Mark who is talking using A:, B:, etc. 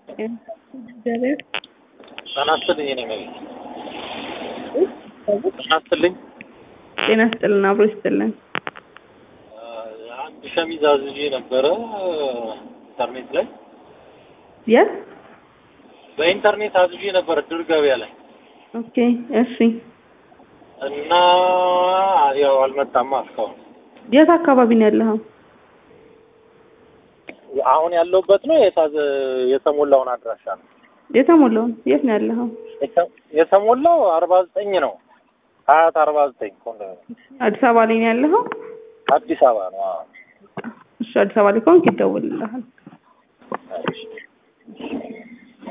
A: እግዚአብሔር
B: ጤና ይስጥልኝ የኔ መቤት ጤና ይስጥልኝ
A: ጤና ይስጥልን አብሮ ይስጥልን።
B: አንድ ሸሚዝ አዝዤ ነበረ ኢንተርኔት ላይ
A: የት?
B: በኢንተርኔት አዝዤ ነበረ ድር ገበያ ላይ
A: ኦኬ እሺ።
B: እና ያው አልመጣማ እስካሁን።
A: የት አካባቢ ነው ያለኸው?
B: አሁን ያለሁበት ነው የታዘ የተሞላውን አድራሻ ነው
A: የተሞላውን የት ነው ያለኸው?
B: የተ- የተሞላው አርባ ዘጠኝ ነው ሀያት አርባ ዘጠኝ ኮንዶሚኒየም
A: አዲስ አበባ ላይ ነው ያለኸው?
B: አዲስ አበባ ነው። አዎ።
A: እሺ አዲስ አበባ ላይ ከሆንክ ይደውልልሃል።
B: እሺ።